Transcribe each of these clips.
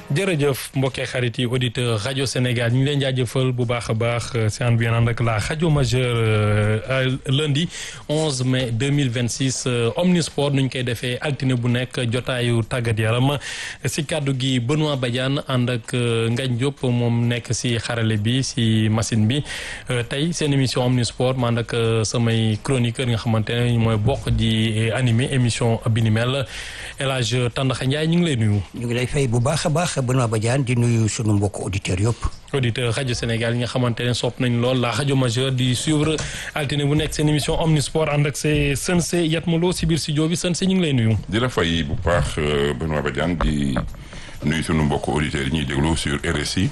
jërëjëf mbokkee xarit yi auditeur rajo Sénégal ñu ngi leen jaajëfal bu baax a baax si ànd bi ànd ak la rajo majeure lundi 11 mai 2026 omnisport nu ñu koy defee altine bu nekk jotaayu tàggat yaram si kàddu gi Benoît Badiane ànd ak Ngagne Diop moom nekk si xarale bi si machine bi tey seen émission omnisport ma ànd ak samay chroniqueur nga xamante ne mooy bokk di animé émission bi ni mel El Hadj Tandakha Ndiaye ñu ngi lay nuyu. ñu ngi lay fay bu baax a baax Benoît Badiane di nuyu sunu mbokk auditeurs yëpp. auditeur rajo Sénégal yi nga xamante ne sopp nañ lool la rajo majeure di suivre altine bu nekk seen émission omnisport ànd ak see Sensé Yatmaloo si biir studio bi Sensé ñu ngi lay nuyu. di la fay bu baax Benoît Badiane di nuyu sunu mbokk auditeurs yi ñuy déglu sur RSI.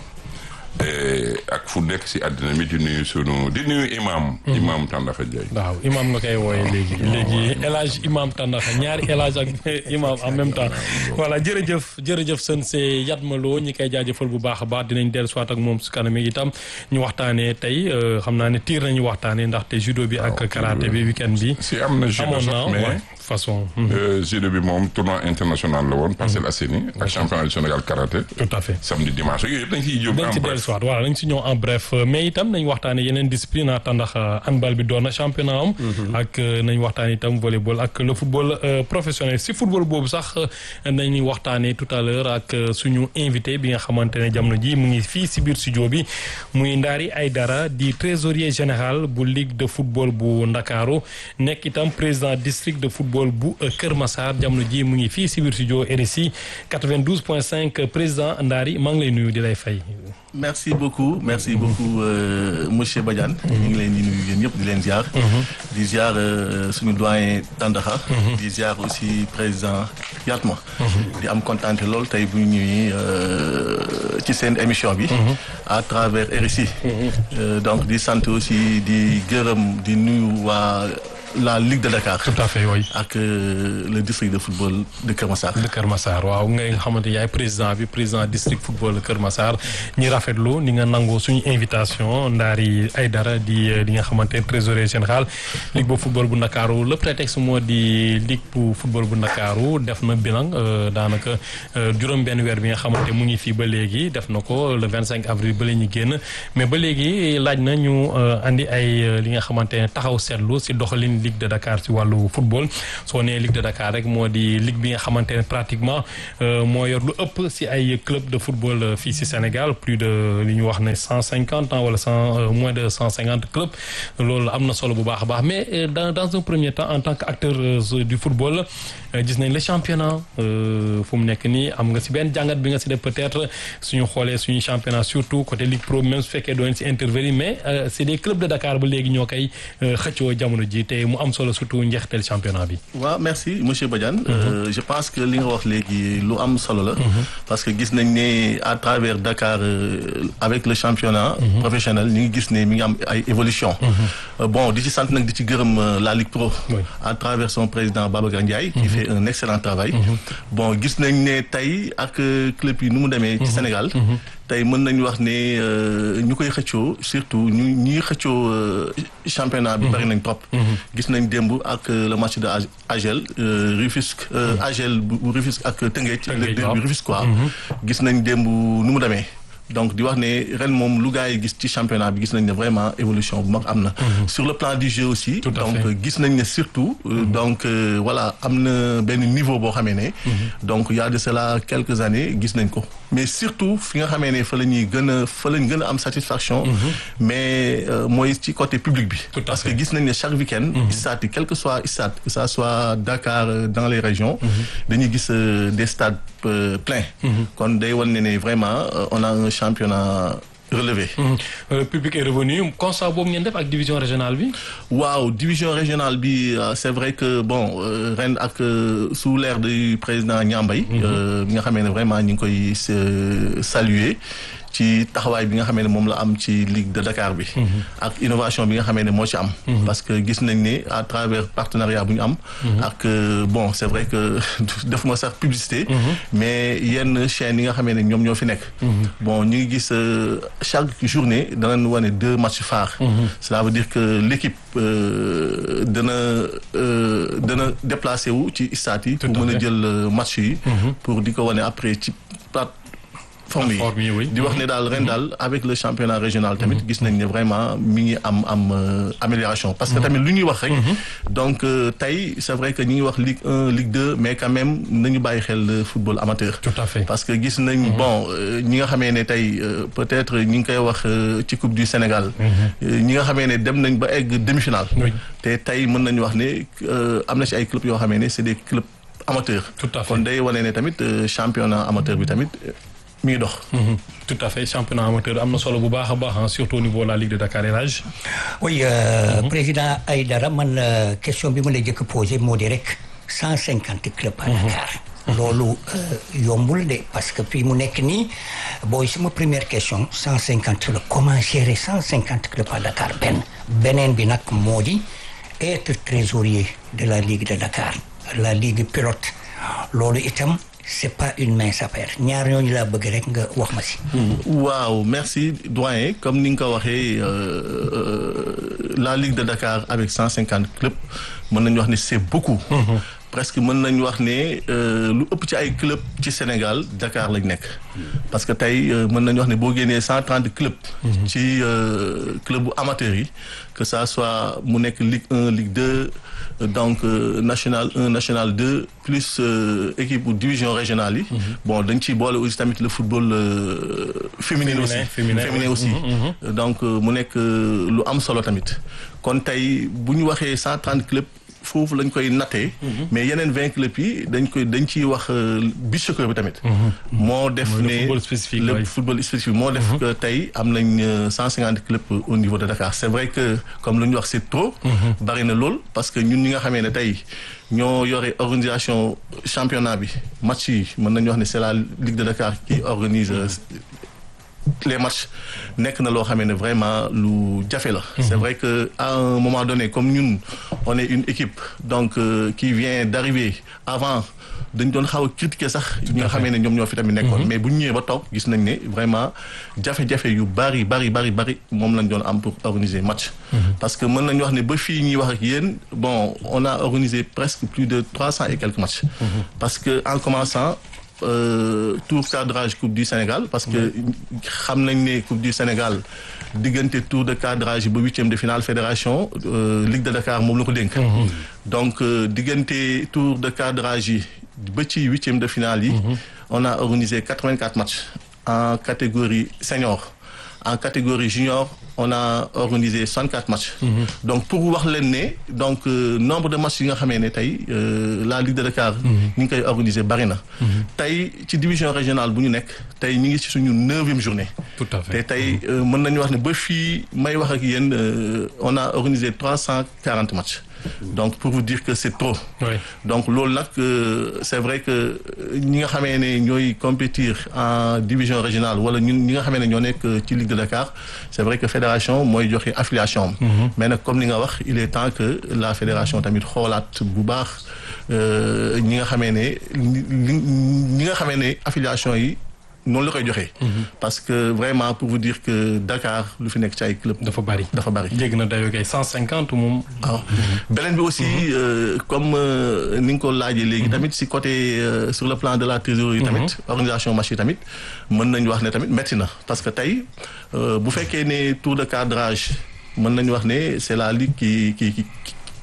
ak fu nekk si àddina mi di nuyu sunu di nuyu imam imam Tandakha Ndiaye waaw imam nga koy wooye léegi léegi El Hadj imam Tandakha ñaari El Hadj ak imam en même temps voilà jërëjëf jërëjëf sën see Yatmaloo ñi koy jaajëfal bu baax a baax dinañ dellu soit ak moom su kanam itam ñu waxtaanee tey xam naa ne tiir nañu waxtaanee ndaxte judo bi ak karaté bi weekend bi si am na judo sax mais façon judo bi moom tournoi international la woon Parcelles Assainies ak championnat du Sénégal karaté tout à fait samedi dimanche yooyu yëpp dañ ciy jóg en bref soit voilà nañ si ñëw en bref mais itam nañ waxtaane yeneen discipline a tàndax handball bi doon na championnat am ak nañ waxtaane itam volleyball ak le football professionnel si football boobu sax nañ waxtaane tout à l'heure ak suñu invité bi nga xamante ne jamono ji mu ngi fii si biir studio bi muy Ndari Aidara di trésorier général bu ligue de football bu Ndakaaru nekk itam président district de football bu Kër Massar jamono ji mu ngi fii si biir studio RSI 92.5 président Ndari maa ngi lay nuyu di lay fay merci beaucoup merci beaucoup monsieur Badiane ñu ngi leen di nuyu yéen ñëpp di leen ziar di ziar suñu doyen Tandakha di ziar aussi président Yatma di am kontaan lool tey bu ñu ñëwee ci seen émission bi à travers RSI donc di sant aussi di gërëm di nuyu waa la Ligue de Dakar. tout à fait oui. ak le district de football de Kër Massar. de Kër Massar waaw nga xamante yaay président bi président district football de Kër Massar ñi rafetlu ni nga nangoo suñu invitation Ndari Aidara di li nga xamante trésorier général ligue bu football bu Ndakaaru le prétexte moo di ligue bu football bu Ndakaaru def na bilan daanaka juróom-benn weer bi nga xamante mu ngi fii ba léegi def na ko le 25 avril ba la ñu génn mais ba léegi laaj na ñu andi ay li nga xamante ne taxaw seetlu si doxalin. Ligue de Dakar ci wàllu football soo nee Ligue de Dakar rek moo di ligue bi nga xamante ne pratiquement moo yor lu ëpp ci ay club de football fii ci Sénégal plus de li ñu wax ne cent cinquante ans wala cent moins de cent cinquante clubs loolu am na solo bu baax a baax mais dans dans un premier temps en tant que acteur du football gis nañ le championnat fu mu nekk nii am nga ci benn jàngat bi nga ci def peut-être suñu xoolee suñu championnat surtout côté Ligue Pro même su fekkee doon ci intervenir mais c'est des clubs de Dakar ba léegi ñoo koy xëccoo jamono ji te mu am solo surtout njeexital championnat bi. waaw merci monsieur Badiane. je pense que li nga wax léegi lu am solo la. parce que gis nañ ne à travers Dakar avec le championnat. professionnel ñu ngi gis ne mi ngi am ay évolution bon di ci sant nag di ci gërëm la Ligue Pro. à travers son président Babacar Ndiaye. qui fait un excellent travail. bon gis nañ ne tey ak club yi nu mu demee. ci Sénégal. tey mën nañu wax ne ñu koy xëccoo surtout ñu ñi xëccoo championnat bi bari nañ trop. gis nañ démb ak le match de Agel Rufisque Agel bu Rufisque ak Tëngéej le derby Rufisque quoi gis nañ démb nu mu demee donc di wax ne ren moom lu gars yi gis ci championnat bi gis nañ ne vraiment évolution bu mag am na sur le plan du jeu aussi donc gis nañ ne surtout donc voilà am na benn niveau boo xamee ne donc il y a de cela quelques années gis nañ ko mais surtout fi nga xamee ne fa la ñuy gën a fa lañ gën a am satisfaction mais mooy ci côté public bi parce que gis nañ ne chaque week-end stade yi quel que soit stade que ça soit Dakar dans les régions dañuy gis des stades pleins kon day wan ne ne vraiment on a un championnat relevé. le public est revenu constat boobu ngeen def ak division régionale bi. waaw division régionale bi c'est vrai que bon ren ak sous l'ère du président Niambay. bi nga xamee ne vraiment ñu ngi koy saluer. ci taxawaay bi nga xamee ne moom la am ci Ligue de Dakar bi. ak innovation bi nga xamee ne moo ci am. parce que gis nañ ne à travers partenariat bu ñu am. ak bon c'est vrai que def ma sax publicité. mais yenn chaînes yi nga xamee ne ñoom ñoo fi nekk. bon ñu ngi gis chaque journée danañ wane deux matchs phares. cela veut dire que l'équipe dana dana déplacé wu ci stade yi. pour mën a jël match yi. pour di ko wane après ci forme yi forme yi, oui. di wax ne daal ren daal avec le championnat régional tamit gis nañ ne vraiment mi ngi am am euh, amélioration parce que tamit lu ñuy wax rek donc euh, tey c'est vrai que ñi ngi wax Ligue 1 Ligue 2 mais quand même nañu bàyyi xel euh, football amateur Tout à fait. parce que gis nañ bon euh, ñi nga xamee ne tey euh, peut-être ñi ngi koy wax euh, ci Coupe du Sénégal euh, ñi nga xamee ne dem nañ ba egg demi-finale Oui. te tey mën nañu wax ne euh, am na ci ay clubs yoo xamee ne c'est des clubs amateurs Tout à fait. kon day wane ne tamit euh, championnat amateur bi tamit euh, mi ngi dox Mhm. tout à fait championnat amateur am na solo bu baax a baax hein, surtout au niveau de la Ligue de Dakar Elage. oui euh, président Aïdara man euh, question bi ma la jëkk posé moo di rek cent cinquante clubs à Dakar loolu euh, yombul de parce que fii mu nekk nii booy sama première question cent cinquante la comment gérer cent cinquante clubs à Dakar benn beneen bi nag moo di être trésorier de la Ligue de Dakar la Ligue pilote loolu itam c'est pas une mince affaire ñaar ñooñu laa bëgg rek nga wax ma si waaw merci doyen comme ni nga ko waxee euh, euh, la Ligue de Dakar avec cent cinquante clubs mën nañu wax ne c'est beaucoup. presque mën nañu wax ne euh, lu ëpp ci ay clubs ci Sénégal Dakar lañ nekk. parce que tey euh, mën nañu wax ne boo génnee cent trente clubs. ci euh, club bu amateurs yi que ça soit mu nekk Ligue 1 Ligue 2 euh, donc euh, national 1 national 2 plus euh, équipe bu division régionale yi. bon dañ ciy boole aussi tamit le football euh, féminin aussi féminin, oui. aussi donc euh, mu nekk euh, lu am solo tamit kon tey bu ñu waxee cent trente clubs foofu lañ koy nattee mais yeneen vingt clubs yi dañ koy dañ ciy wax euh, beach soccer bi tamit moo def Mooy le ne football spécifique, le oui. football spécifique moo def que tey am nañ cent cinquante clubs au niveau de Dakar c'est vrai que comme lu ñu wax c'est trop bari na lool parce que ñun ñi nga xamee ne tey ñoo yore organisation championnat bi match yi mën nañu wax ne c'est la Ligue de Dakar qui organise euh, les matchs nekk na loo xamee ne vraiment lu jafe la. c'est vrai que à un moment donné comme ñun on est une équipe donc euh, qui vient d'arriver avant dañ doon xaw a critiquer sax ñi nga xamee ne ñoom ñoo fi tamit nekkoon. mais bu ñu ñëwee ba toog gis nañ ne vraiment jafe-jafe yu bari bari bari bari moom lañ doon am pour organiser match. parce que mën nañu wax ne ba fii ñuy wax ak yéen bon on a organisé presque plus de trois cents et quelques matchs. parce que en commençant. Euh, tour cadrage coupe du Sénégal parce que xam nañ ne coupe du Sénégal diggante tour de cadrage ba huitième de finale fédération euh, Ligue de Dakar moom la ko dénk donc euh, diggante tour de cadrage yi ba ci huitième de finale yi on a organisé quatre-vingt-quatre matchs en catégorie senior en catégorie junior on a organisé 64 matchs. donc pour wax leen ne donc euh, nombre de matchs yi nga xamee ne tey euh, la Ligue de Dakar. ñu ngi koy organiser bari na. tey ci division régionale bu ñu nekk tey ñu ngi ci suñu neuvième journée. Tout à te fait. tey euh, mën nañu wax ne ba fii may wax ak yéen euh, on a organisé 340 matchs. donc pour vous dire que c'est trop. Oui. donc loolu nag euh, c'est vrai que euh, ñi nga xamee ne ñooy compétir en division régionale wala ñun ñi nga xamee ne ñoo nekk euh, ci Ligue de Dakar c'est vrai que fédération mooy joxe affiliation am. mais nag comme ni nga wax il est temps que la fédération tamit xoolaat bu baax euh, ñi nga xamee ne li- li- ñi nga xamee ne affiliation yi noonu la koy joxee. parce que vraiment pour vous dire que Dakar lu fi nekk ci ay club dafa bari. dafa bari. jéggi na dayoo kay 150 moom. waaw beneen bi aussi euh, comme euh, ni nga ko laajee léegi tamit si côté euh, sur le plan de la trésorerie tamit organisation match yi tamit mën nañu wax ne tamit métti na parce que tey euh, bu fekkee ne tour de cadrage mën nañu wax ne c'est la ligue qui qui qui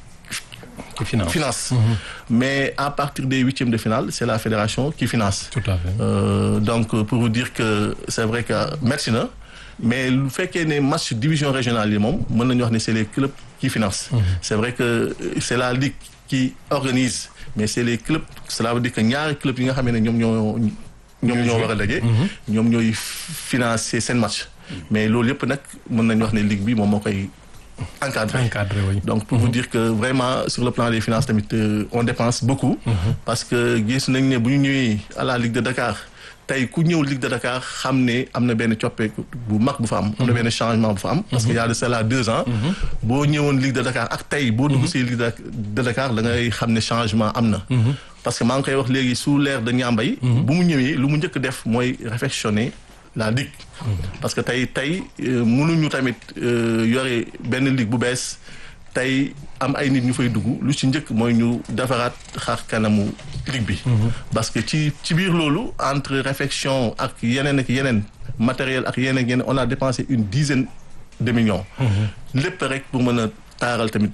ci finance. finance mais à partir des huitièmes de finale c'est la fédération qui finance tout à fait. Euh, donc euh, pour vous dire que c'est vrai que merci na mais lu fekkee ne match division régionale yi moom mën nañu wax ne c'est les clubs qui financent. c'est vrai que euh, c'est la ligue qui organise mais c'est les clubs cela veut dire que ñaari clubs yi nga xam ne ñoom ñoo ñoom ñoo war a daje. ñoom ñooy financer seen match. mais loolu yëpp nag mën nañu wax ne ligue bi moom moo koy encadrer. encadré oui. donc pour vous dire que vraiment sur le plan des finances tamit euh, on dépense beaucoup. parce que gis nañ ne bu ñu ñëwee à la Ligue de Dakar tey ku ñëw Ligue de Dakar xam ne am na benn coppeeku bu mag bu fa am. am na benn changement bu fa am. parce que y a de cela deux ans. boo ñëwoon Ligue de Dakar ak tey boo dugg si Ligue de de Dakar da ngay xam ne changement am na. parce que maa ngi koy wax léegi sous l'ère de Niambay. bu mu ñëwee lu mu njëkk def mooy réfectionner la ligue. parce que tey tey euh, mënuñu tamit euh, yore benn ligue bu bees tey am ay nit ñu fay dugg lu ci njëkk mooy ñu defaraat xar kanamu ligue bi. parce que ci ci biir loolu entre réfection ak yeneen ak yeneen matériel ak yeneen ak yeneen on a dépensé une dizaine de millions. lépp rek pour mën a taaral tamit.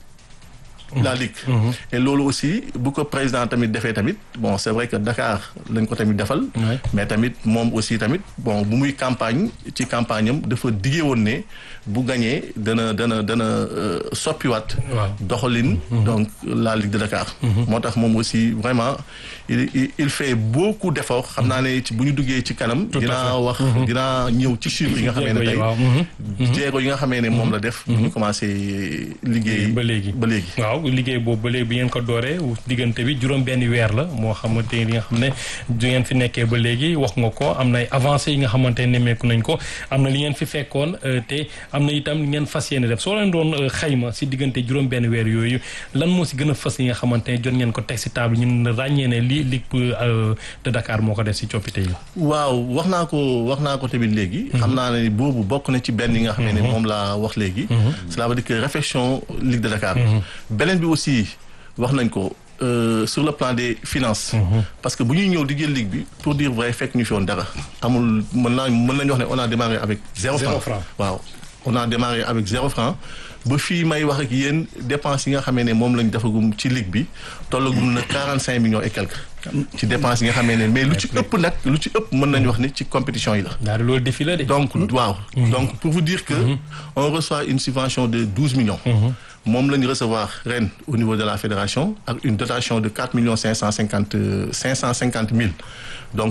la ligue. et loolu aussi bu ko président tamit defee tamit bon c'est vrai que Dakar lañ ko tamit defal. mais tamit moom aussi tamit bon bu muy campagne ci campagne am dafa diggee woon ne bu gañee dana dana dana soppiwaat. doxalin. donc la ligue de Dakar. moo tax moom aussi vraiment il il fait beaucoup d'efforts xam naa ne ci bu ñu duggee ci kanam. dinaa wax dinaa ñëw ci chiffres yi nga xamee ne tey. jéego yi nga xamee ne moom la def. bu ñu commencé liggéey. ba léegi ba léegi. waaw liggéey boobu ba léegi bi ngeen ko dooree diggante bi juróom benn weer la moo xamante ni nga xam ne du ngeen fi nekkee ba léegi wax nga ko am na ay avancées yi nga xamante ne nemmeeku nañ ko am na li ngeen fi fekkoon te am na itam li ngeen fas yéene def soo leen doon xayma si diggante juróom benn weer yooyu lan moo si gën a fas yi nga xamante ne jot ngeen ko teg si table ñun ràññee ne lii Ligue de Dakar moo ko def si coppite yi. waaw wax naa ko wax naa ko tamit léegi. xam naa ne boobu bokk na ci benn yi nga xam ne moom laa wax léegi. cela veut dire que réflexion Ligue de Dakar. beneen bi aussi wax nañ ko sur le plan des finances. parce que bu ñuy ñëw di jël ligue bi pour dire vrai fekk ñu fi woon dara. amul mën naa mën nañu wax ne on a démarré avec. zéro franc waaw on a démarré avec zéro franc. ba fii may wax ak yéen dépenses yi nga xamee ne moom lañ defagum ci ligue bi tollagum na quarante cinq millions et quelques. ci dépenses yi nga xamee ne mais lu ci ëpp nag lu ci ëpp mën nañu wax ne ci compétition yi la. daal loolu défi la de. donc waaw. donc pour vous dire que. on reçoit une subvention de douze millions. moom la ñu recevoir ren au niveau de la fédération ak une dotation de quatre millions cinq cent cinquante cinq cent cinquante mille donc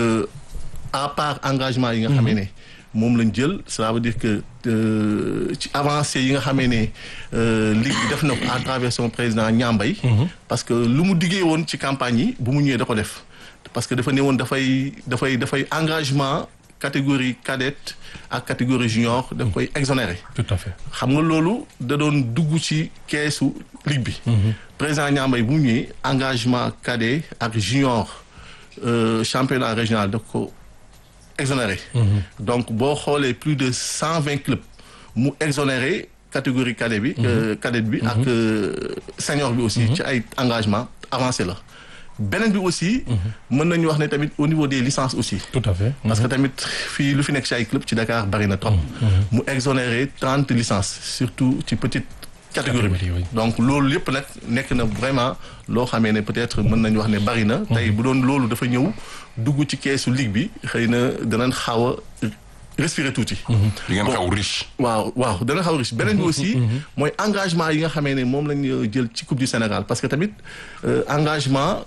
à part engagement yi nga xamee ne moom lañ jël cela veut dire que ci avancé yi nga xamee ne ligue bi def na ko à travers son président Niambay parce que lu mu diggee woon ci campagne yi bu mu ñëwee da ko def parce que dafa ne woon dafay dafay dafay engagement catégorie cadette ak catégorie junior daf koy exonéré. tout à fait xam nga loolu da doon dugg ci keesu ligue bi. président Niambay bu mu ñëwee engagement cadet ak junior championnat régional daf ko exonéré. donc boo xoolee plus de cent vingt clubs mu exonéré catégorie cadet bi. cadette bi ak senior bi aussi. ci ay engagement avancé la. beneen bi aussi. mën nañu wax ne tamit au niveau des licences aussi. tout à fait. parce que tamit fii lu fi nekk ci ay club ci Dakar bari na trop. mu exonéré trente licences surtout ci petite catégorie bi. donc loolu yëpp nag nekk na vraiment loo xamee ne peut-être mën nañu wax ne bari na. tey bu doon loolu dafa ñëw dugg ci keesu ligue bi xëy na danañ xaw a respirer tuuti. di ngeen xaw riche. waaw waaw dana xaw riche beneen bi aussi. mooy engagement yi nga xamee ne moom lañ jël ci coupe du Sénégal parce que tamit engagement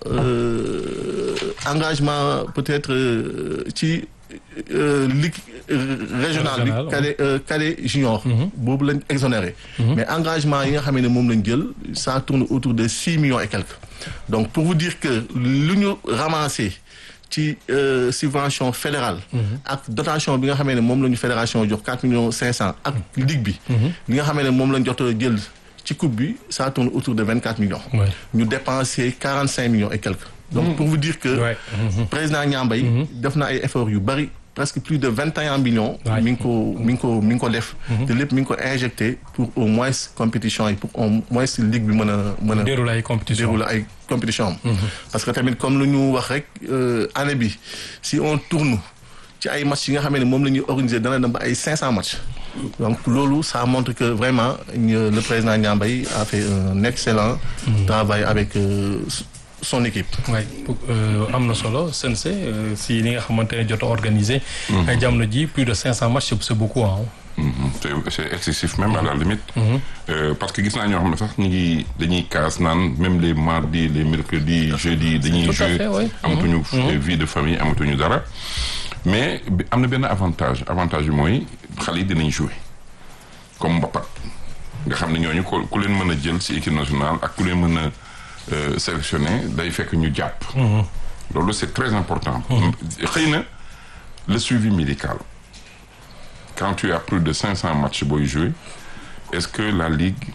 engagement peut-être ci ligue régionale bi. cadet cadet junior. boobu lañ exonéré. mais engagement yi nga xamee ne moom lañ jël ça tourne autour de six millions et quelques. donc pour vous dire que lu ñu ramassé. ci subvention fédérale ak dotation bi nga xamee ne moom la ñu fédération jox quatre millions cinq cent ak ligue bi li nga xamee ne moom lañ jot a jël ci coupe bi ça tourne autour de vingt quatre millions ñu dépensé quarante cinq millions et quelques donc pour vous dire que président Niambay def na ay efforts yu bari presque plus de vingt et un millions mi ngi ko mi ngi ko mi ngi ko def te lépp mi ngi ko injecté pour au moins compétition yi pour au moins ligue bi mën a mën a dérouler ay compétition dérouler ay compétition am parce que tamit comme lu ñu wax rek année bi si on tourne ci ay matchs yi nga xamee ne moom la ñuy organiser dana dem ba ay cinq cents matchs donc loolu ça montre que vraiment le président Niambay a fait un excellent travail avec son équipe. waay am na solo Sensé si li nga xamante ne jot a organisé. ay jamono ji plus de cinq cents matchs c'est beaucoup ah. c'est excessif même à la limite. parce que gis naa ñoo xam ne sax ñu ngi dañuy kaas naan même les mardis les mercredis jeudi dañuy jouer amatuñu vie de famille amatuñu dara. mais am na benn avantage avantage bi mooy xale yi dinañ jouer comme Mbapat nga xam ne ñooñu ko ku leen mën a jël ci équipe nationale ak ku leen mën a. Euh, sélectionné day fekk ñu jàpp. loolu c'est très important. xëy na le suivi médical quand tu as plus de cinq cents matchs booy jouer est-ce que la ligue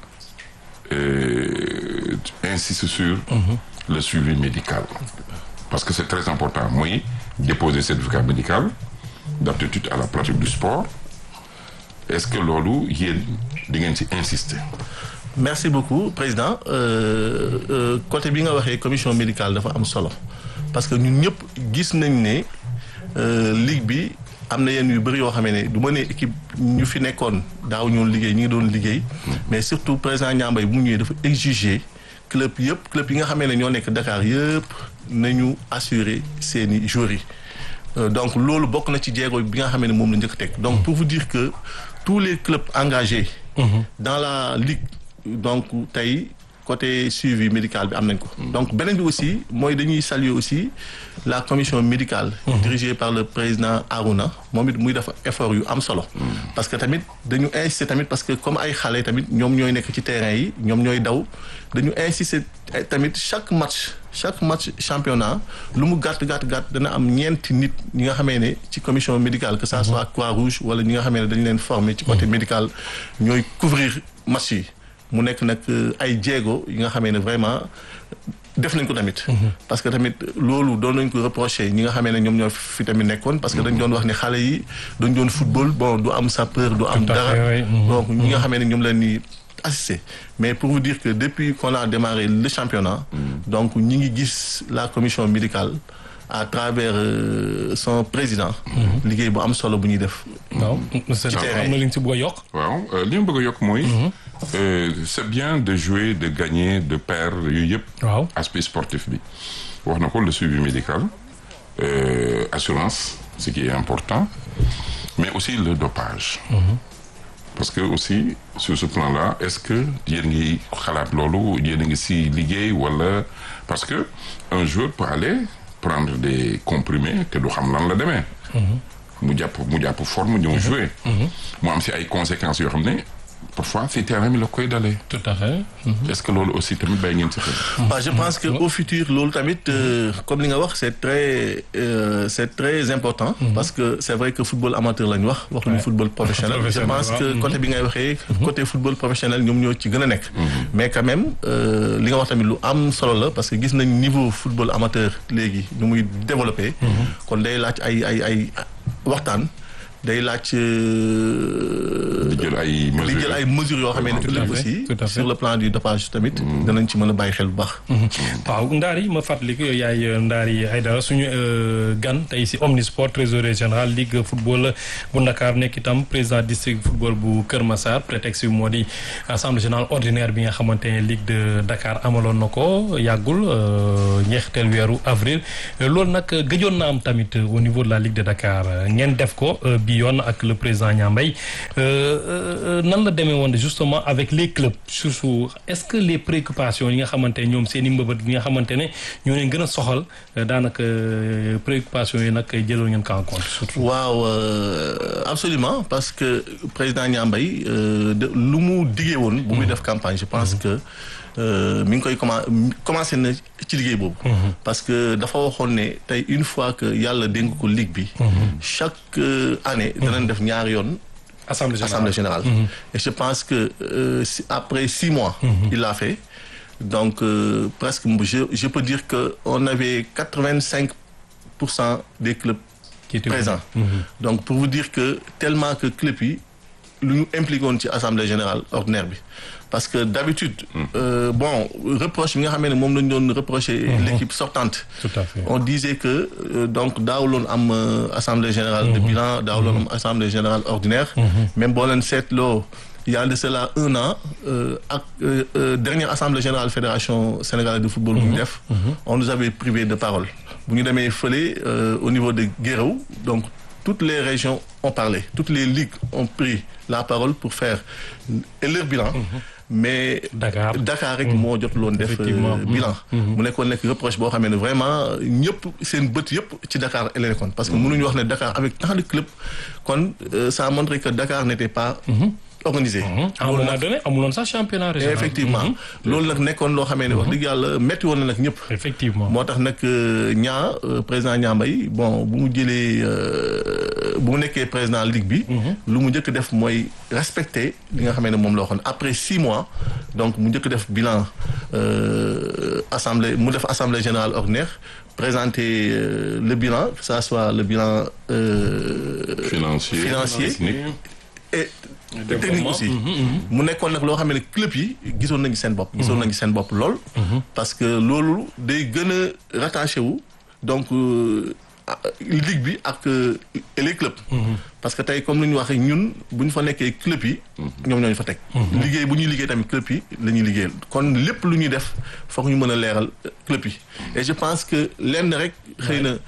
euh, insiste sur. le suivi médical. parce que c'est très important mooy déposer certificat médical d'aptitude à la pratique du sport est-ce que loolu yéen di ngeen ci insister. merci beaucoup président Euh, euh, côté bi nga waxee commission médicale dafa am solo parce que ñun ñëpp gis nañ ne euh, ligue bi am na yenn yu bëri yoo xamee ne du ma ne équipe ñu fi nekkoon daaw ñoon liggéey ñi ngi doon liggéey mais surtout président Niambay bu mu ñëwee dafa exiger club yëpp club yi nga xamee ne ñoo nekk Dakar yëpp nañu assurer seeni joueurs yi Euh, donc loolu bokk na ci jéego bi nga xamee ne moom la njëkk teg donc pour vous dire que tous les clubs engagés dans la ligue donc tey côté suivi médical bi am nañ ko donc beneen bi aussi mooy dañuy saluer aussi la commission médicale dirigée par le président Arouna moom it muy def effort yu am solo parce que tamit dañu insister tamit parce que comme ay xale tamit ñoom ñooy nekk ci terrain yi ñoom ñooy daw dañu insister tamit chaque match chaque match championnat lu mu gàtt gàtt gàtt dana am ñeenti nit ñi nga xamee ne ci commission médicale que ça soit Croix-Rouge wala ñi nga xamee ne dañu leen former ci côté médical ñooy couvrir match yi mu nekk nag ay jéego yi nga xamee ne vraiment def nañ ko tamit. parce que tamit loolu doon nañ ko reproché ñi nga xamee ne ñoom ñoo fi tamit nekkoon. parce que dañ doon wax ne xale yi dañ doon football bon du am sapeur du am. Tout à dara fait, oui. Mhm. donc ñi nga xamee ne ñoom la ñuy assister mais pour vous dire que depuis qu'on a démarré le championnat. donc ñi ngi gis la commission médicale à travers euh, son président. liggéey bu am solo bu ñuy def. waaw monsieur terrain am na li nga si bëgg a yokk. waaw euh, li ma bëgg a yokk mooy. euh, c'est bien de jouer de gagner de perdre yooyu yëpp. waaw aspect sportif bi wax na ko le suivi médical euh, assurance ce qui est important mais aussi le dopage parce que aussi sur ce plan-là est-ce que yéen ngi xalaat loolu yéen a ngi si liggéey wala parce que un joueur peut aller prendre des comprimés te du xam lan la demee mu jàpp mu jàpp forme ñëw jouer mu am si ay conséquences yoo xam ne parfois si terrain bi la koy dalee tout à fait. est-ce que loolu aussi tamit bàyyi ngeen si xel waaw je pense que au futur loolu tamit euh, comme li nga wax c'est très euh, c'est très important parce que c'est vrai que football amateur lañ wax waxuñu Ouais. football professionnel je Professionnel, pense waaw. que côté bi ngay waxee côté football professionnel ñoom ñoo ci gën a nekk mais quand même euh, li nga wax tamit lu am solo la parce que gis nañ niveau football amateur léegi nu muy développé kon day laaj ay ay ay waxtaan day laaj euh, di jël ay di mesures jël ay mesures yoo xamee ne Tout à ëllëg fait, aussi tout à fait. sur le plan du dopage tamit danañ ci mën a bàyyi xel bu baax waaw Ndaar yi ma fàttali ko yow yaay Ndaar yi Aïdara suñu euh, gan tey si Omnisport trésorier général ligue football bu Ndakaar nekk itam président district football bu Kër Massar prétexte bi moo di assemblée générale ordinaire bi nga xamante ne ligue de Dakar amaloon na ko yàggul euh, njeexital weeru avril loolu nag gëjoon na am tamit au niveau de la ligue de Dakar ngeen def ko euh, bi yoon ak le président Niambay Euh, euh, nan la demee woon justement avec les clubs surtout est-ce que les préoccupations yi nga xamante ne ñoom seen i mbëbët yi nga xamante ne ñoo leen gën a soxal euh, daanaka euh, préoccupations yi nag jëloon ngeen ko en compte surtout. waaw euh, absolument parce que président Niambay euh, de lu mu diggee woon bu muy def campagne je pense que euh, mi ngi koy commen commencé na ci liggéey boobu parce que dafa waxoon ne tey une fois que yàlla dénk ko ligue bi chaque euh, année danañ def ñaari yoon assemblée générale assemblée générale et je pense que euh, si- après six mois il l'a fait donc euh, presque je, je peux dire que on avait quatre-vingt-cinq pour cent des clubs qui était présents donc pour vous dire que tellement que club yi lu ñu impliqué woon ci assemblée générale ordinaire bi parce que d'habitude euh, bon reproche bi nga xamee ne moom lañu doon reprocher l'équipe sortante tout à fait. on disait que euh, donc daawuloon am euh, assemblée générale de bilan daawuloon am assemblée générale ordinaire même boo leen seetloo il y a de cela un an euh, ak euh, euh, dernière assemblée générale fédération sénégalaise de football bu ñu def on nous avait privé de parole bu ñu demee fële euh, au niveau de Guéréo donc toutes les régions ont parlé toutes les ligues ont pris la parole pour faire et leur bilan mais Dakar. Dakar rek moo jot loon def Effectivement. euh, bilan mu nekkoon nekk reproche boo xamee ne vraiment ñëpp seen bët yëpp ci Dakar la nekkoon parce que mënuñu wax ne Dakar avec tant de clubs kon euh, ça a montré que Dakar n'était pas organisé à un moment donné amuloon sax championnat régional. effectivement loolu nag nekkoon loo xamee ne wax dëgg yàlla metti woon na nag ñëpp effectivement. moo tax nag ñaa président Niambay bon bu mu jëlee euh, bu mu nekkee président ligue bi lu mu njëkk def mooy respecter li nga xamee ne moom la waxoon après six mois donc mu njëkk def bilan euh, assemblée mu def assemblée générale ordinaire présenter euh, le bilan que ça soit le bilan euh, financier Financier. technique et technique aussi mu nekkoon nag loo xam ne club yi gisoon nañu seen bopp gisoon nañu seen bopp lool parce que loolu day gën a rattaché wu donc ligue bi ak les clubs parce que tey comme lu ñu waxee ñun bu ñu fa nekkee club yi ñoom ñooñu fa teg liggéey bu ñuy liggéey tamit club yi la ñuy liggéeyal kon lépp lu ñuy def foog ñu mën a leeral club yi et je pense que lenn rek xëy na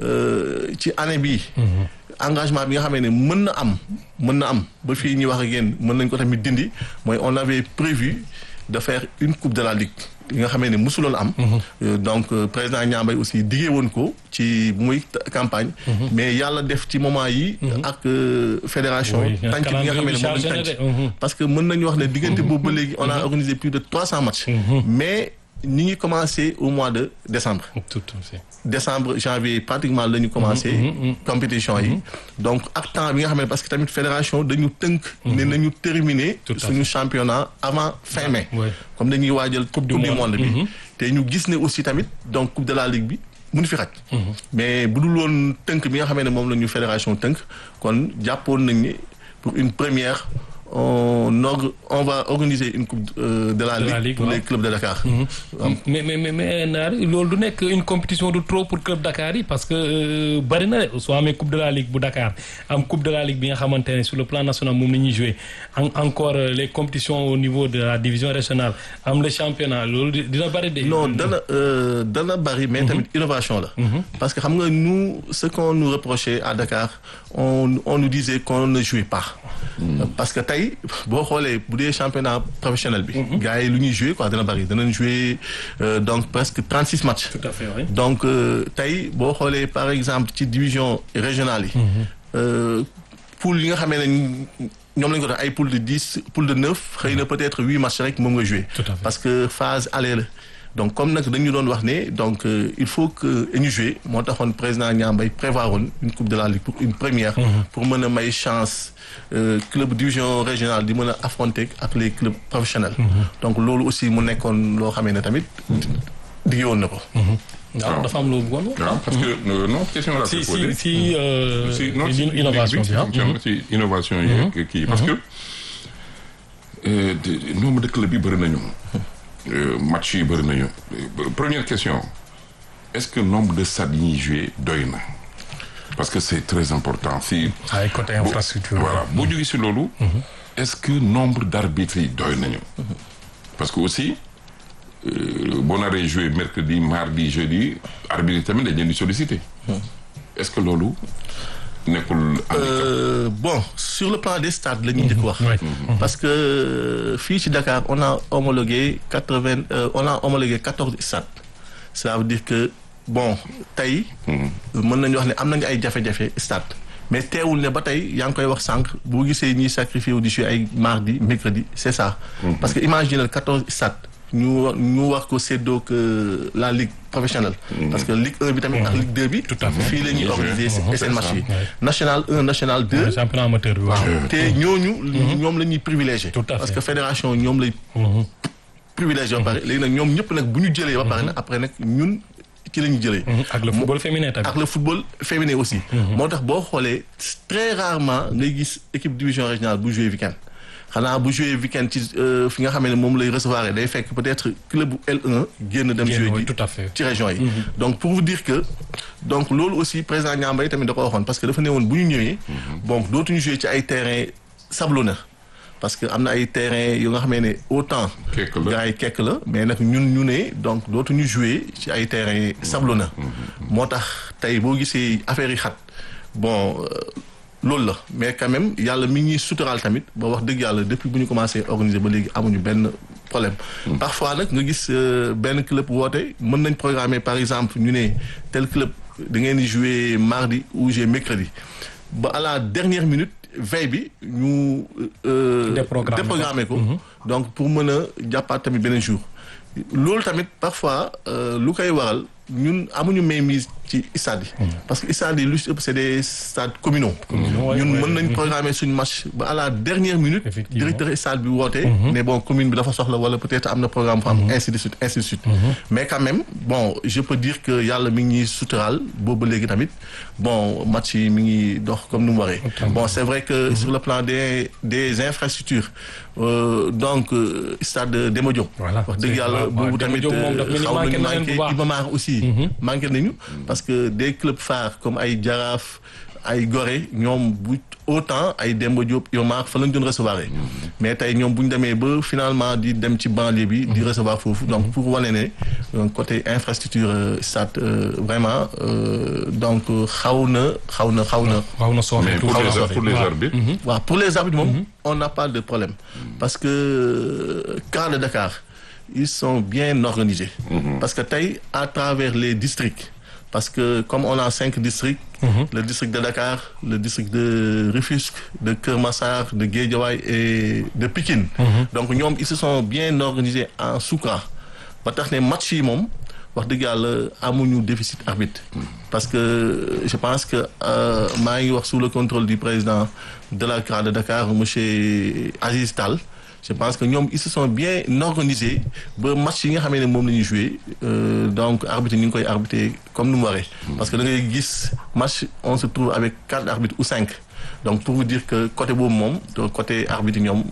ci année bii engagement bi nga xamee ne mën na am mën na am ba fii ñuy wax ak yéen mën nañ ko tamit dindi mooy on avait prévu de faire une coupe de la ligue li nga xamee ne mosuloon am donc président Niambay aussi diggee woon ko ci bu muy campagne mais yàlla def ci moment yi ak fédération tànc bi nga xamee ne moom lañ tànc parce que mën nañu wax ne diggante boobu ba léegi on a organisé plus de trois cents matchs mais ñi ngi commencé au mois de décembre décembre janvier pratiquement la ñu commencé compétition yi donc ak temps bi nga xam ne parce que tamit fédération dañu tënk ne nañu terminer suñu championnat avant fin mai comme dañuy waajal coupe du monde bi te ñu gis ne aussi tamit donc coupe de la ligue bi mënu fi xaj mais bu dul woon tënk bi nga xamee ne moom la ñu fédération tënk kon jàppoon nañ ne pour une première on, or, on va organiser une coupe euh, de la, de la ligue, ligue pour ouais. les clubs de Dakar. Mm -hmm. mais mais mais mais Naari loolu du nekk une compétition de trop pour club Dakar yi parce que bari na de soo amee coupe de la ligue bu Dakar am coupe de la ligue bi nga xamante ne sur le plan national moom la ñuy jouer encore les compétitions au niveau de la division régionale am le championnat loolu dina bari de. non dana dana bari mais tamit innovation la. parce que xam nga nous ce qu'on nous reprochait à Dakar on on nous disait qu'on ne jouait pas. parce que tey boo xoolee bu dee championnat professionnel bi. gars yi lu ñuy joué quoi dana bari danañ joué donc presque trente six matchs. tout à fait oui. donc tey boo xoolee par exemple ci division régionale yi. poule yi nga xamee ne ñoom lañ ko def ay poule de dix poule de neuf xëy na peut-être huit matchs rek moom nga joué. parce que phase aller la. donc comme nag dañu doon wax ne donc euh, il faut que ñu jouer moo taxoon président Niambay prévoir woon une coupe de la ligue pour une première. pour mën a may chance euh, club division régionale di mën a affronter ak les clubs professionnels. donc loolu aussi mu nekkoon loo xamee ne tamit digge woon na ko. waaw dafa am loo bëggoon waaw parce que non question la. si si si si non si innovation bi ah. si innovation yi kii parce que nombre de clubs yi bëri nañu. match yi bëri nañu première question est-ce que nombre de stades yi ñuy joué doy na parce que c'est très important fii. ay côté infrastructure. voilà boo jógee si loolu. est-ce que nombre d'arbitres yi doy nañu. parce que aussi boo naree joué mercredi mardi jeudi arbitre yi tamit dañ leen di solliciter. est-ce que loolu nekkul. Euh, bon sur le plan des stades la ñuy njëkk wax. parce que fii ci Dakar on a homologué quatre-vingt on a homologué quatorze stades ça veut dire que bon tey. mën nañu wax ne am nañu ay jafe-jafe stade. mais teewul ne ba tey yaa ngi koy wax sànq boo gisee ñiy sacrifié wu di jouer ay mardi mercredi c'est ça. parce que imaginez quatorze stades. ñu war ñu war ko séddoo que la ligue professionnelle. parce que ligue 1 bi tamit ak ligue 2 bi. tout à fait fii la ñuy organiser seen match yi. national 1 national 2. championnat amateur bi waaw. te ñooñu. ñoom la ñuy privilégié. tout à fait parce que fédération ñoom lay. privilégié ba pare léegi nag ñoom ñëpp nag bu ñu jëlee ba pare nag après nag ñun ci la ñu jëlee. ak le football féminin tamit. ak le football féminin aussi. moo tax boo xoolee très rarement ngay gis équipe division régionale bu jouer week-end. xanaa bu joué week-end ci fi nga xam ne moom lay recevoir day fekk peut-être club bu L1 génn dem joué ji tout à fait ci région yi donc pour vous dire que donc loolu aussi président Niambay tamit da ko waxoon parce que dafa ne woon bu ñu ñëwee donc dootuñu joué ci ay terrain sablonneux parce que am na ay terrain yu nga xamee ne autant gars yi kekk la mais nag ñun ñu ne donc dootuñu joué ci ay terrain sablonneux moo tax tey boo gisee affaire yi xat bon loolu la mais quand même yàlla mi ngi suturaal tamit ba wax dëgg yàlla depuis bu ñu commencé organiser ba léegi amuñu benn problème. parfois nag nga gis benn club woote mën nañ programmer par exemple ñu ne tel club da ngeen di jouer mardi ou jouer mercredi ba à la dernière minute veille bi ñu. déprogrammer ko donc pour mën a jàppaat tamit beneen jour. loolu tamit parfois lu koy waral ñun amuñu mainmise ci stade yi. parce que stade yi lu ci ëpp c'est des stades communaux. ouais, ñun ouais. mën nañ programmer suñu match ba à la dernière minute. Effectivement. directeur stade bi woote. ne bon commune bi dafa soxla wala peut-être am na programme bu am ainsi de suite ainsi de suite. mais quand même bon je peux dire que yàlla mi ngi ñuy suturaal boobu ba léegi tamit bon match yi mi ngi dox comme ni mu waree. bon c'est vrai que sur le plan des des infrastructures euh, donc euh, stade Demba Diop. Voilà. wax dëgg yàlla waaw, boobu Demba tamit Diop moom daf mel ni xaw manqué nañu na leen bu manqué baax. Iba Mar aussi. manqué nañu parce que des clubs phares comme ay Jaraaf ay Gorée ñoom bu autant ay Demba Diop Iba Mar fa lañ doon recevoir mais tey ñoom bu ñu demee ba finalement di dem ci banlieue bi di recevoir foofu donc pour wane ne euh, côté infrastructure euh, stade euh, vraiment euh, donc xaw na xaw na xaw na waaw na sooxe mais pour tuuti. les pour les Waaw. arbitres. waaw pour les arbitres moom on n'a pas de problème parce que euh, CAN de Dakar ils sont bien organisés parce que tey à travers les districts parce que comme on a cinq districts le district de Dakar le district de Rufisque de Keur Massar de Guédiawaye et de Pikine donc ñoom ils se sont bien organisés en sous-CAN ba tax ne match yi moom wax dëgg yàlla amuñu déficit arbitre parce que je pense que euh, maa ngi wax sous le contrôle du président de la CRA de Dakar monsieur Aziz Tall je pense que ñoom ils se sont bien organisés ba match yi nga xamee ne moom la ñuy joué euh, donc arbitre ñu ngi koy arbitrer comme nu mu waree parce que da ngay gis match on se trouve avec quatre arbitres ou cinq donc pour vous dire que côté boobu moom donc côté arbitre ñoom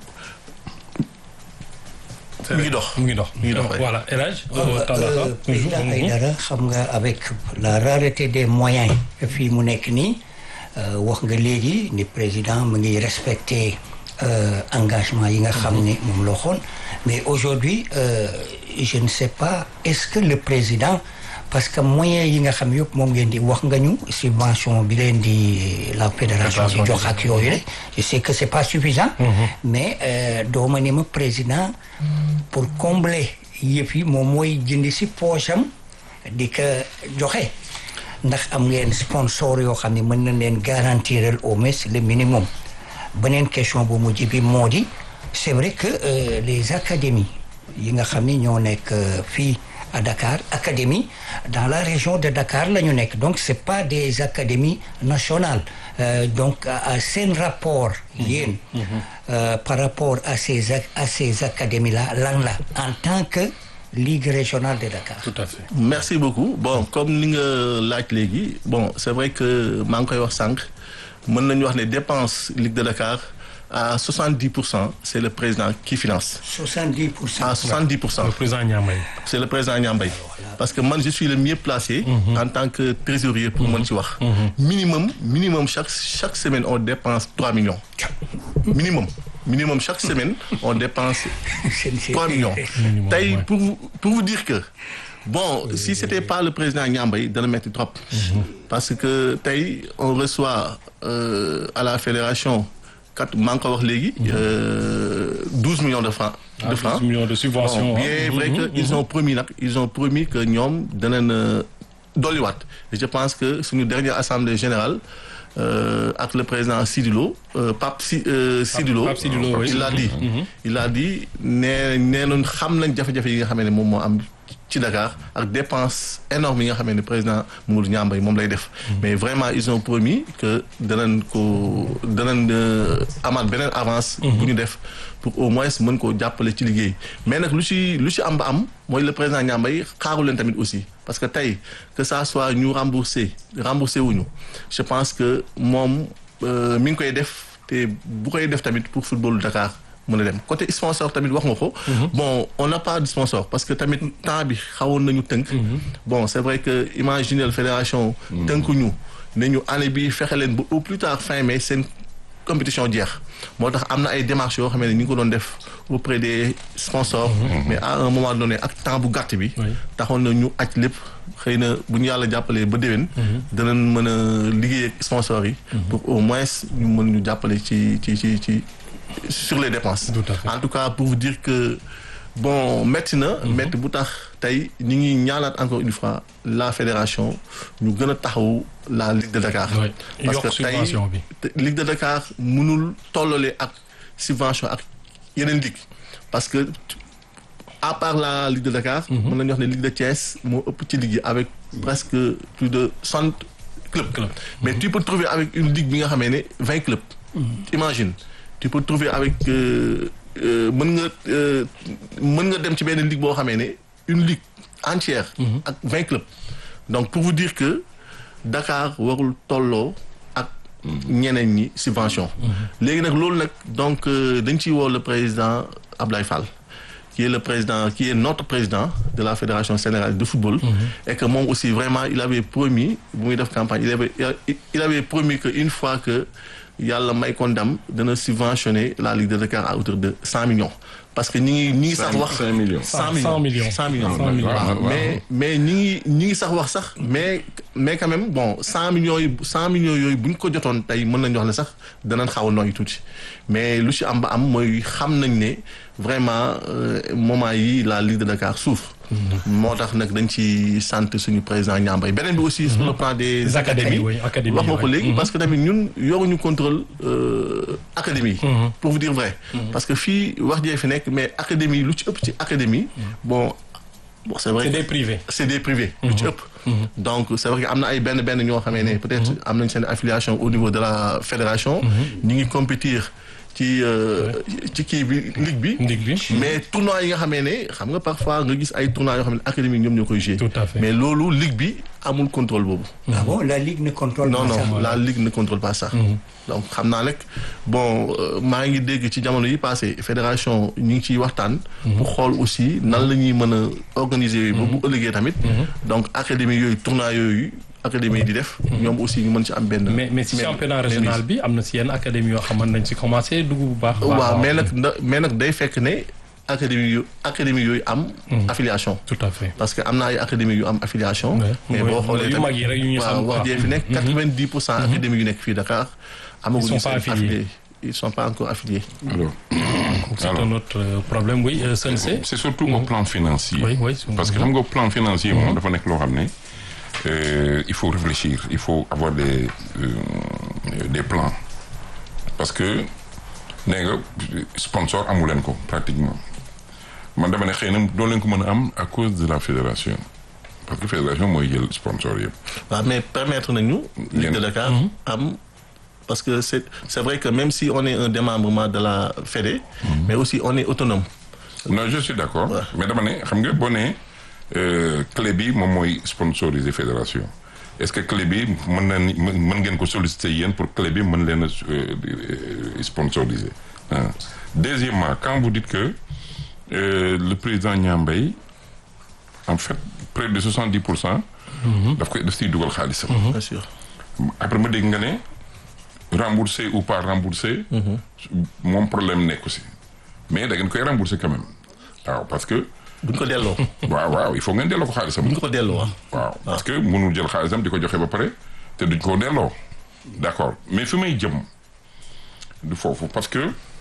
mi ngi dox mu ngi dox mi ngi dox waay. voilà El Hadj Euh, Tandaka euh, président Aïdara xam nga avec la rareté des moyens fii mu nekk nii euh, wax nga léegi ni président mu ngi respecter euh, engagement yi nga xam ne moom la waxoon mais aujourd'hui euh, je ne sais pas est-ce que le président parce que moyens yi nga xam yëpp moom ngeen di wax nga ñu subvention bi leen di la fédération di jox ak yooyu rek je sais que c'est pas suffisant mais euh, dooma ni ma président pour combler yëf yi moom mooy jënd si poche am di ko joxe ndax am ngeen sponsor yoo xam ne mën na leen garantir au moins le minimum beneen question bu mujj bi moo di c'est vrai que euh, les académies yi nga xam ni ñoo nekk euh, fii à Dakar académie dans la région de Dakar la ñu nekk donc c'est pas des académies nationales Euh, donc à, à seen rapport yéen euh, par rapport à ces ac- à ces académies là lan la en tant que ligue régionale de Dakar tout à fait merci beaucoup bon comme li nga laaj léegi bon c'est vrai que maa ngi koy wax sànq mën nañu wax ne dépense Ligue de Dakar à 70 pour cent c'est le président qui finance 70 pour cent à 70 pour cent le président Niamay c'est le président Niambay parce que man je suis le mieux placé en tant que trésorier pour mën ci wax minimum minimum chaque chaque semaine on dépense 3 millions minimum minimum chaque semaine on dépense C'est- c'est- 3 millions Minimum, tey ouais. pour vous pour vous dire que bon si c'était pas le président Niambay dana metti trop parce que tey on reçoit euh, à la fédération quatre maa ngi ko wax léegi euh, 12 millions de francs de francs 12 millions de subventions Bon, bien hein. vrai que ils ont promis nag ils ont promis que ñoom danañ euh, dolliwaat et je pense que suñu dernière assemblée générale euh, ak le président Sidilo euh, Pape Si euh, Sidilo Pape Sidilo, oui. il l'a dit il a dit nee nee nañ xam nañ jafe-jafe yi nga xam ne moom moo am ci Dakar ak dépense énorme yi nga xam ne président Mamadou Niambay moom lay def mais vraiment ils ont promis que danañ ko danañ euh, amaat beneen avance bu ñu def pour au moins mën koo jàppale ci liggéey mais nag lu ci lu ci am ba am mooy le président Niambay xaaru leen tamit aussi parce que tey que ça soit ñu remboursé remboursé wuñu je pense que moom euh, mi ngi koy def te bu koy def tamit pour football Dakar mën a dem côté sponsor tamit wax nga ko. bon on n'a pas de sponsor parce que tamit temps bi xawoon nañu tënk. bon c'est vrai que imaginez fédération. tënkuñu ne ñu année bi fexe leen ba au plus tard fin mai seen compétition jeex moo tax am na ay démarches yoo xam ne ñu ngi ko doon def auprès des sponsors. mais à un moment donné ak temps bu gàtt bi. Oui. taxoon na ñu aj lépp xëy na bu ñu yàlla jàppalee ba déwén. danañ mën a liggéey ak sponsors yi. pour au moins ñu mën ñu jàppale ci ci ci ci sur les dépenses. Tout à fait. en tout cas pour vous dire que bon métti na. métti bu tax tey ñu ngi ñaanaat encore une fois la fédération ñu gën a taxawu la Ligue de Dakar. Oui. parce Yokk que tey subvention bi. te- Ligue de Dakar mënul tollale ak subvention ak yeneen ligue parce que à part la Ligue de Dakar. mën nañu wax ne Ligue de Thiès moo ëpp ci ligue yi avec presque plus de cent clubs. mais tu peux trouver avec une ligue bi nga xamee ne vingt clubs. imagine tu peux trouver avec mën nga mën nga dem ci benn ligue boo xamee ne une ligue entière. ak vingt clubs. donc pour vous dire que Dakar warul tolloo ak ñeneen ñi subvention. léegi nag loolu nag donc dañ ciy woo le président Ablaye Fall. qui est le président qui est notre président de la fédération sénégalaise de football. et que moom aussi vraiment il avait promis bu muy def campagne il avait il avait promis que une fois que yàlla may ko ndam dana subventionner la Ligue de Dakar à hauteur de cent millions. parce que ñi ngi ñi ngi sax wax cinq millions. cent millions cent millions waaw mais mais ñi ngi ñi ngi sax wax sax mais mais quand même bon cent millions yi cent millions yooyu bu ñu ko jotoon tey mën nañu wax ne sax danañ xaw a nooy tuuti mais lu ci am ba am mooy xam nañ ne vraiment moment yi la Ligue de Dakar souffre moo tax nag dañ ci sant suñu président Niambay beneen bi aussi sur le plan des académies wax nga ko léegi parce que tamit ñun yoruñu contrôle académie pour vous dire vrai parce que fii wax jee fi nekk mais académie lu ci ëpp ci académie bon bon c'est vrai c'est des privés c'est des privés lu ci ëpp donc c'est vrai que am na ay benn benn ñoo xamee ne peut-être am nañ seen affiliation au niveau de la fédération ñi ngi compétir ci ci kii bi ligue bi. ligue bi mais tournoi yi nga xamee ne xam nga parfois nga gis ay tournois yoo xam ne académie ñoom ñoo koy jouer. tout à fait mais loolu ligue bi amul contrôle boobu. ah bon la ligue ne contrôle non pas ça. non la ligue ne contrôle pas ça. donc xam naa rek bon maa ngi dégg ci jamono yi passé fédération ñu ngi ciy waxtaan. pour xool aussi nan la ñuy mën a organiser. ba bu ëllëgee tamit. donc académie yooyu tournoi yooyu. académie di def. ñoom aussi ñu mën ci am benn. mais mais si championnat régional bi am na si yenn académie yoo xam nañ si commencé dugg bu baax. waaw mais nag mais nag day fekk ne académie yu académie yooyu am. affiliation. tout à fait parce que am na ay académie yu am affiliation. mais boo xoolee yu mag yi rek yu ñu xam waaw wax jee fi nekk quatre-vingt-dix pour cent académie yu nekk fii Dakar. amaguñu seen affiliés ils sont pas encore affiliés. alors c'est un autre problème oui Sensé. c'est surtout au plan financier. oui oui parce que xam nga au plan financier moom dafa nekk loo xam ne. Euh, il faut réfléchir il faut avoir des euh, des plans parce que nee nga sponsor amu leen ko pratiquement man dama ne xëy na doo leen ko mën a am à cause de la fédération parce que fédération mooy jël sponsor yëpp. waaw mais permettre nañu. Ligue de Dakar am parce que c'est c'est vrai que même si on est un démembrement de la Fédé. mais aussi on est autonome. non je suis d'accord. mais dama ne xam nga boo nee. clé bi moom mooy sponsoriser fédération est-ce que clé bi mën na ni mën ngeen ko solliciter yéen pour clé bi mën leen a sponsoriser deuxièmement quand vous dites que euh, le président Niambay en fait près de soixante-dix pour cent daf koy daf siy dugal xaalisam bien sûr après ma dégg nga ne remboursé ou pas remboursé moom problème nekku si mais da ngeen koy rembourser quand même waaw parce que buñ ko delloo. waaw waaw il faut ngeen delloo ko xaalisam. buñ ko delloo waaw parce que mënul jël xaalisam di ko joxe ba pare te duñ ko delloo. d'accord mais fi may jëm du foofu parce que